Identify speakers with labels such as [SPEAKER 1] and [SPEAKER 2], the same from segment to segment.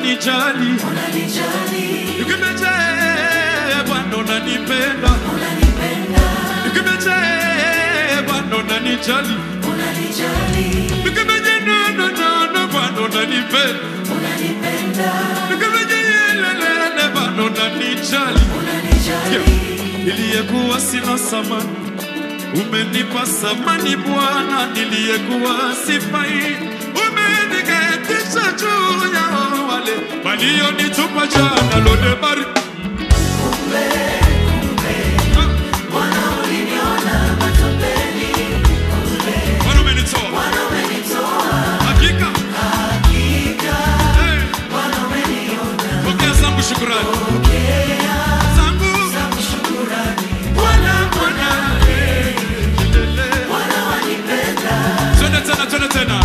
[SPEAKER 1] unanijali
[SPEAKER 2] unanijali,
[SPEAKER 1] nikimeje Bwana unanipenda
[SPEAKER 2] unanipenda,
[SPEAKER 1] nikimeje Bwana unanijali
[SPEAKER 2] unanijali,
[SPEAKER 1] nikimeje no no no no Bwana unanipenda
[SPEAKER 2] unanipenda,
[SPEAKER 1] nikimeje yelelele Bwana unanijali
[SPEAKER 2] unanijali,
[SPEAKER 1] niliyekuwa sina samani umenipa samani Bwana, niliyekuwa sifai umeniketisha juu ya wale walionitupa jana lodebari
[SPEAKER 2] kumbe, kumbe, Bwana uliniona matopeni, kule,
[SPEAKER 1] Bwana umenitoa
[SPEAKER 2] Bwana umenitoa,
[SPEAKER 1] hakika,
[SPEAKER 2] hakika,
[SPEAKER 1] eh,
[SPEAKER 2] Bwana umeniona,
[SPEAKER 1] pokea zangu shukurani
[SPEAKER 2] pokea
[SPEAKER 1] zangu
[SPEAKER 2] zangu shukurani,
[SPEAKER 1] Bwana, Bwana, eh, lele.
[SPEAKER 2] Bwana wanipenda,
[SPEAKER 1] twende tena, twende tena,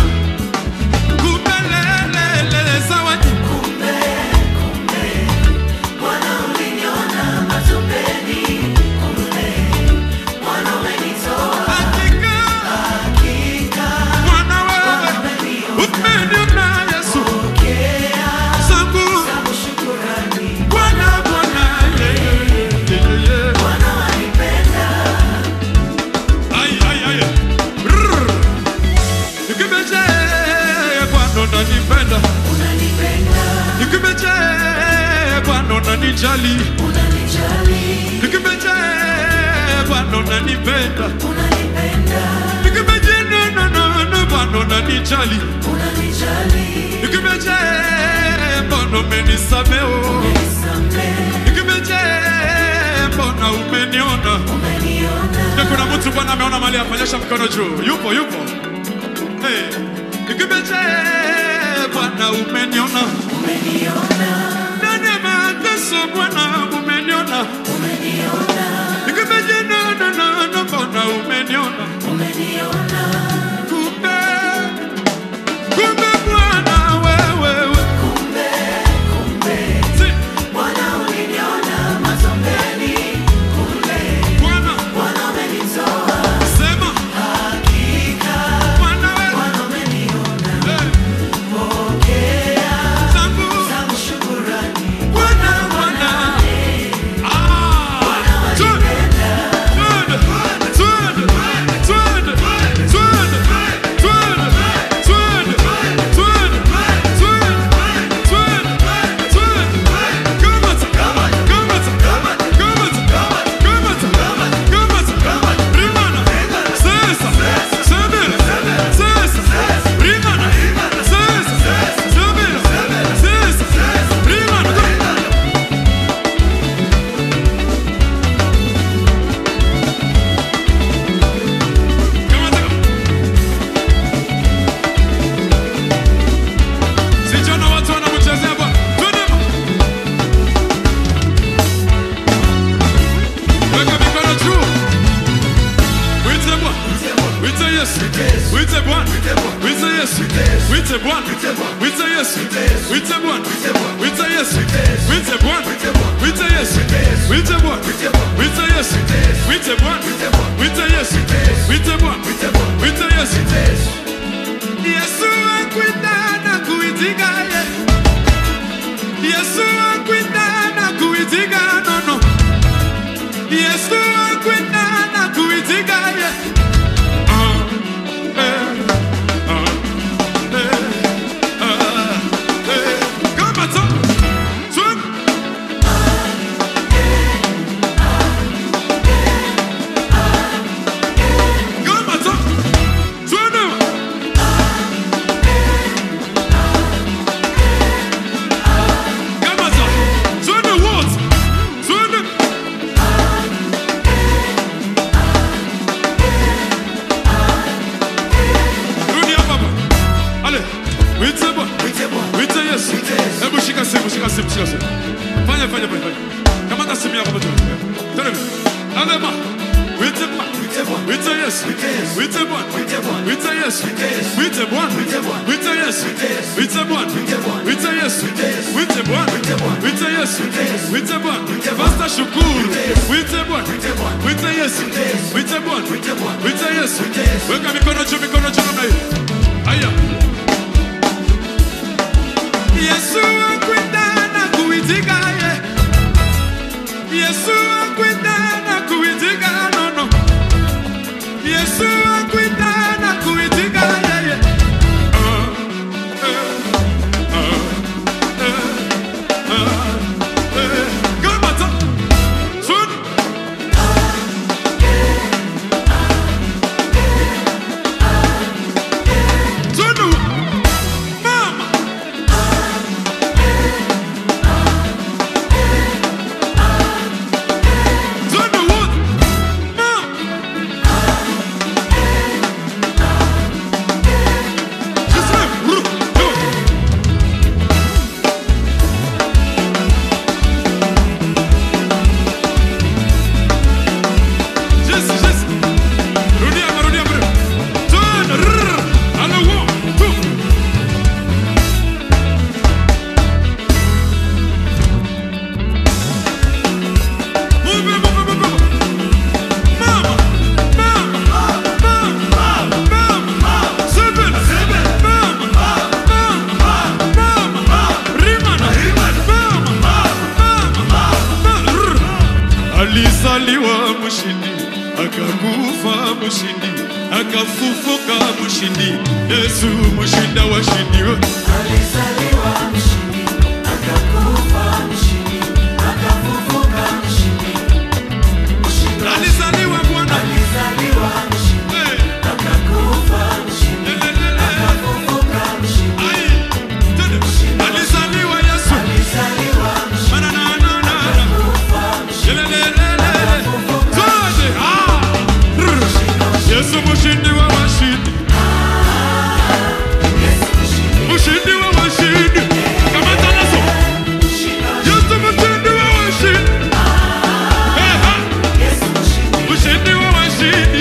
[SPEAKER 1] kumbelelele zawadi
[SPEAKER 2] kumbe, kumbe, Bwana uliniona matopeni, kule, Bwana umenitoa,
[SPEAKER 1] hakika,
[SPEAKER 2] hakika,
[SPEAKER 1] Bwana wewe
[SPEAKER 2] Bwana umeniona,
[SPEAKER 1] umeniona Yesu
[SPEAKER 2] pokea
[SPEAKER 1] zangu
[SPEAKER 2] zangu shukurani,
[SPEAKER 1] Bwana, Bwana, yeah, yeah, yeah, yeah.
[SPEAKER 2] Bwana wanipenda,
[SPEAKER 1] Ay, ay, ay. Rrr. Nikimeje, Bwana unanipenda.
[SPEAKER 2] unanipenda,
[SPEAKER 1] Nikimeje, Bwana unanijali.
[SPEAKER 2] unanijali,
[SPEAKER 1] Nikimeje, Bwana unanipenda.
[SPEAKER 2] unanipenda,
[SPEAKER 1] Nikimeje, no, no, no, no, Bwana unanijali.
[SPEAKER 2] unanijali,
[SPEAKER 1] Nikimeje, Bwana umenisamehe.
[SPEAKER 2] unisamehe,
[SPEAKER 1] Nikimeje, Bwana umeniona.
[SPEAKER 2] umeniona,
[SPEAKER 1] Na kuna mtu Bwana ameona mali afanyesha mkono juu. Yupo, yupo. Hey. Nikimeje, Bwana umeniona.
[SPEAKER 2] umeniona,
[SPEAKER 1] Ndani ya mateso Bwana umeniona.
[SPEAKER 2] umeniona,
[SPEAKER 1] Nikimeje, no, no, no, no, Bwana umeniona.
[SPEAKER 2] umeniona,
[SPEAKER 1] Kumbe, kumbe Bwana wewe, wewe.
[SPEAKER 2] kumbe, kumbe,
[SPEAKER 1] Si,
[SPEAKER 2] Bwana uliniona matopeni, kule,
[SPEAKER 1] Bwana,
[SPEAKER 2] Bwana umenitoa,
[SPEAKER 1] sema,
[SPEAKER 2] hakika,
[SPEAKER 1] Bwana wewe.
[SPEAKER 2] Bwana umeniona,
[SPEAKER 1] Hey.
[SPEAKER 2] pokea
[SPEAKER 1] Zangu,
[SPEAKER 2] zangu shukurani,
[SPEAKER 1] Bwana, Bwana. Ah.
[SPEAKER 2] wanipenda,
[SPEAKER 1] Twende, twende, twende, twende, twende, twende, twende, twende, twende, twende. Kamata, kamata, kamata, kamata, kamata. Rimana, sesa, sebele, sesa, rimana, sesa, sebele, sesa, rimana. Kamata. Sijaona watu wanamchezea Bwana. Twende. Weka mikono juu. Mwite Bwana. Mwite Yesu. Mwite Bwana. Mwite Yesu. Mwite Bwana. Mwite Yesu. Mwite Bwana. Mwite Yesu. Mwite Bwana. Mwite Yesu. Mwite Bwana. Mwite Yesu. Mwite Bwana. Mwite Yesu. Mwite Bwana. Mwite Yesu. Yesu akwita na kuitika ye. Yesu akwita na kuitika no no. Yesu akwita na kuitika ye. Ah, eh, ah, eh, ah, eh. Kama tu. Swim. Kama tu. Swim. Kama tu. Swim wote. Swim. Rudi hapa bwana. Ale. Mwite bwana. Mwite Yesu. Hebu shika simu, shika simu, shika simu. Fanya, fanya, fanya, fanya. Kamata simu yako mtu. Tena. Alema. Mwite bwana. Mwite Yesu. Mwite bwana. Mwite Yesu. Mwite bwana. Mwite Yesu. Mwite bwana. Mwite Yesu. Mwite bwana. Mwite Yesu. Mwite bwana. Pastor Shukuru. Mwite bwana. Mwite Yesu. Mwite bwana. Mwite Yesu. Weka mikono juu, mikono juu namna hii. Haya. Yesu akuita kuitika ye Yesu akuita na kuitika no no Yesu akuita na kuitika yeye Ah, eh, ah, eh, ah, eh. Kamata. Sun. Sunu. Mama. Sunu wood. Mama. Just like, ru- ru- Just, just. Rudia, rudia, rudia. Turn. rrr. And a one, two. Move it, move it, move it, move it. Mama, mama, mama, mama, seven, mama, mama, mama, rimana, mama, mama, rrr. Alizaliwa mshindi, akakufa mshindi, akafufuka mshindi. Yesu mshinda washindi.
[SPEAKER 2] Alizaliwa mshindi, akakufa mshindi, akafufuka mshindi. Mshindi wa-
[SPEAKER 1] Alizaliwa Bwana.
[SPEAKER 2] Alizaliwa mshindi,
[SPEAKER 1] Eh,
[SPEAKER 2] akakufa mshindi,
[SPEAKER 1] lelelele.
[SPEAKER 2] akafufuka mshindi.
[SPEAKER 1] Ai, tende. Alizaliwa Yesu.
[SPEAKER 2] Alizaliwa mshindi,
[SPEAKER 1] Manananana.
[SPEAKER 2] akakufa mshindi,
[SPEAKER 1] Lelelelele. Twende. Ah. Rrr. Yesu mshindi wa washindi.
[SPEAKER 2] Yesu mshindi,
[SPEAKER 1] Mshindi wa washindi. Kamata nazo.
[SPEAKER 2] mshindi wa-
[SPEAKER 1] Yesu mshindi wa washindi. Eh, ah.
[SPEAKER 2] Yesu mshindi,
[SPEAKER 1] Mshindi wa washindi.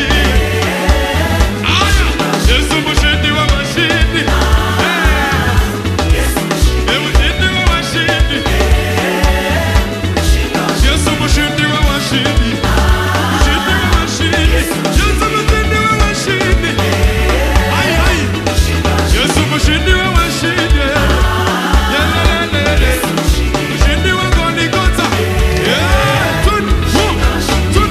[SPEAKER 1] Aya. Yesu mshindi wa washindi. Eh,
[SPEAKER 2] Yesu mshindi,
[SPEAKER 1] eh, mshindi wa washindi.
[SPEAKER 2] mshindi wa-
[SPEAKER 1] Yesu mshindi wa washindi. Mshindi wa washindi. Yesu mshindi wa washindi. Ai, ai.
[SPEAKER 2] mshindi wa-
[SPEAKER 1] Yesu mshindi wa washindi. Yelelelele. Mshindi wa Golgotha. Yeah. Tun, hu, tun.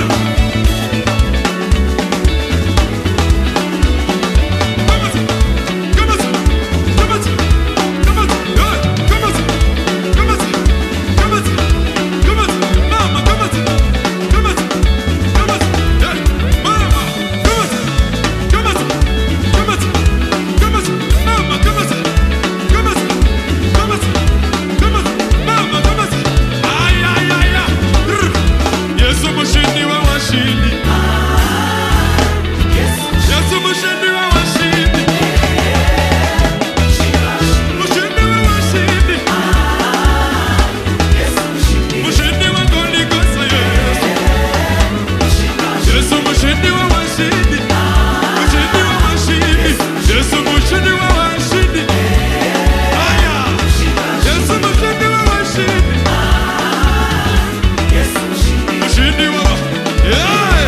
[SPEAKER 1] Come on. Come on. Come on. Come on. Yeah. Come on. Come on. Come on. Come on. Mama, come on. Come on. Come on. Yeah. Mama, come on. Come on. Come on. Come on. Mama, come on. Come on. Come on. Come on. Mama, come on. Ay, ay, ay, ay. Rrr. Yesu mshindi wa washindi.
[SPEAKER 2] Yesu
[SPEAKER 1] Yesu mshindi wa washindi. Mshindi wa washindi.
[SPEAKER 2] Yesu mshindi,
[SPEAKER 1] Mshindi wa Golgotha, Yesu. Yesu mshindi wa washindi. Mshindi wa washindi. Yesu mshindi wa washindi. Aya. Yesu mshindi wa washindi.
[SPEAKER 2] Yesu mshindi,
[SPEAKER 1] Mshindi wa wa- Yeah.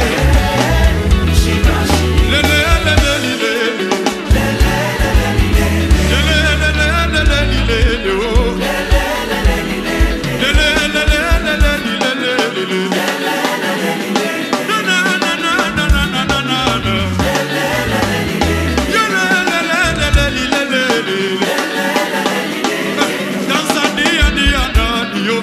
[SPEAKER 1] Le, le, le, le, li, le, le. Le, le, le, le, le, le, li, le, le, oh. Le, le, le, le, le, le, li, le, le, le, le. Na, na, na, na, na, na, na, na, na, na. Yeah, le, le, le, le, le, li, le, le, le, le. Tanzania ni ya nani, yo?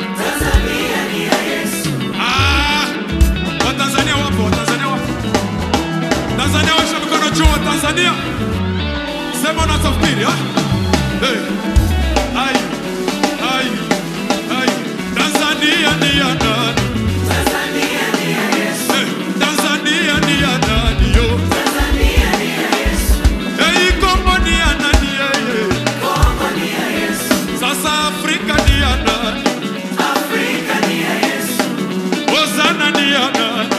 [SPEAKER 1] Ah, Watanzania wapo, Watanzania wapo. Tanzania washa mikono juu wa Tanzania. Sema unachofikiri, ah? Hey. Ai. Ai. Ai. Tanzania ni ya nani? Hey. Tanzania ni ya nani, yo? Hey, Kongo ni ya nani, yeye? Sasa Afrika ni ya nani? Hosanna ni ya nani?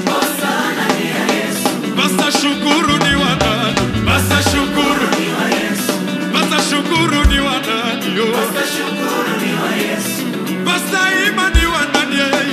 [SPEAKER 1] Basta shukuru ni wa nani? Basta shukuru. Basta shukuru ni wa nani, yo? Basta ima ni wa nani, yeye?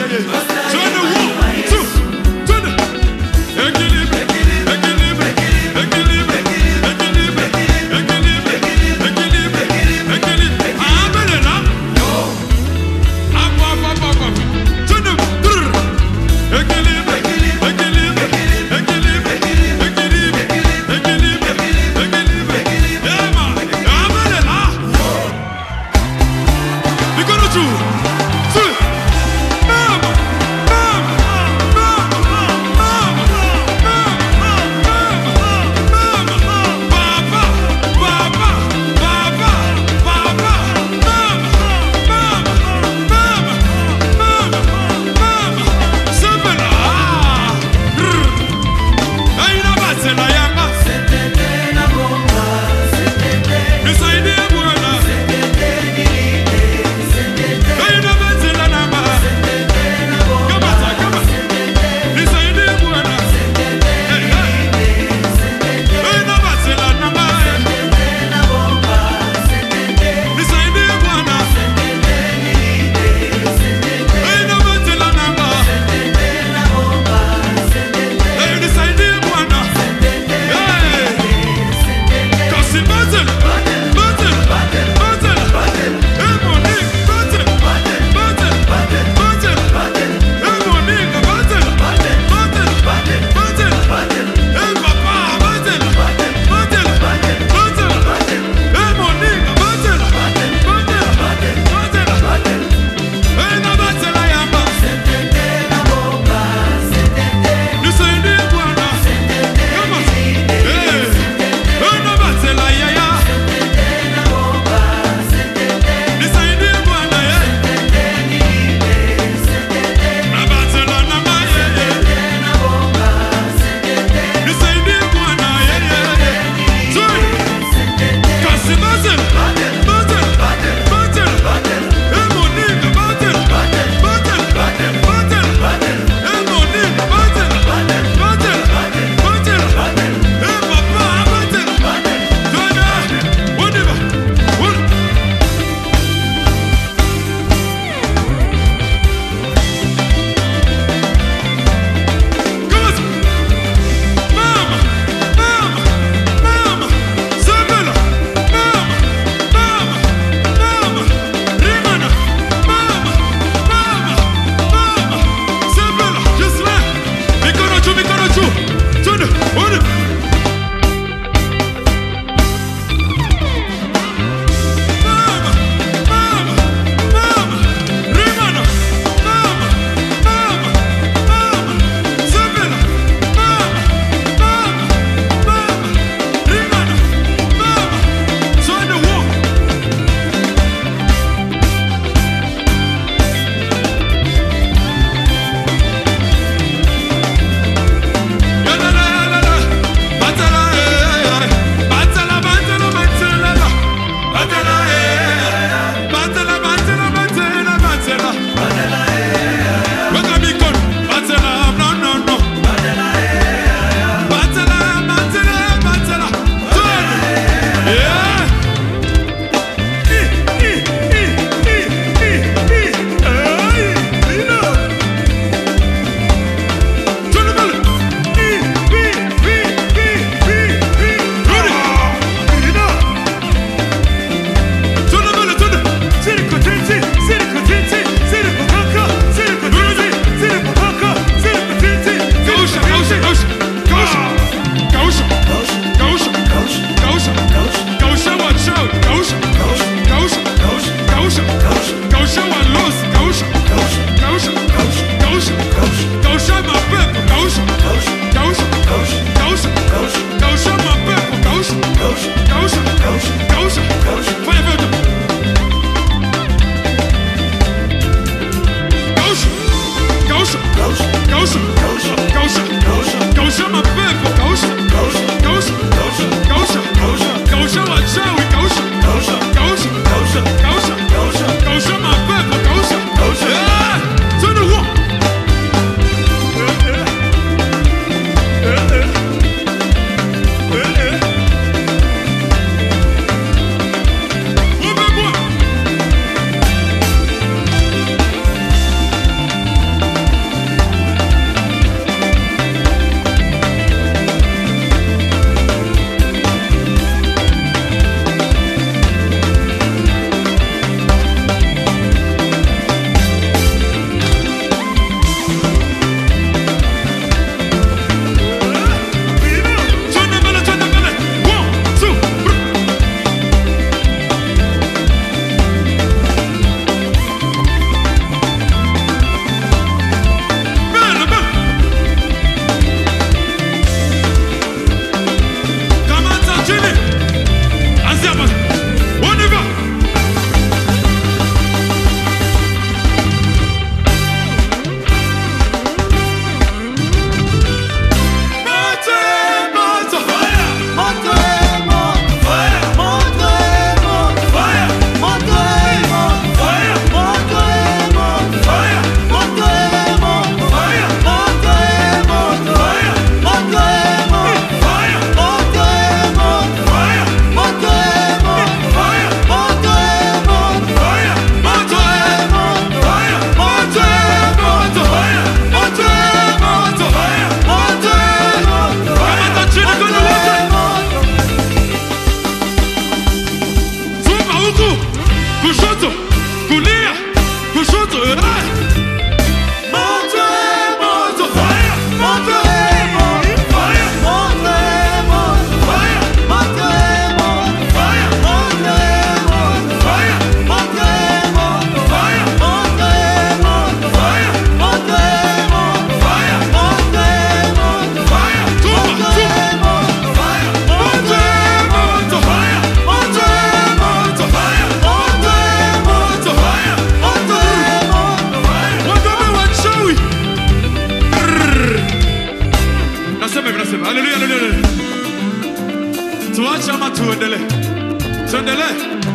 [SPEAKER 1] Sema vinasema. Haleluya, haleluya, haleluya. Tuache ama tuendelee? Tuendelee.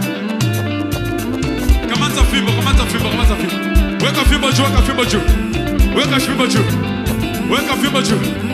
[SPEAKER 1] Kamata fimbo, kamata fimbo, kamata fimbo. Weka fimbo juu, weka fimbo juu. Weka fimbo juu. Weka fimbo juu.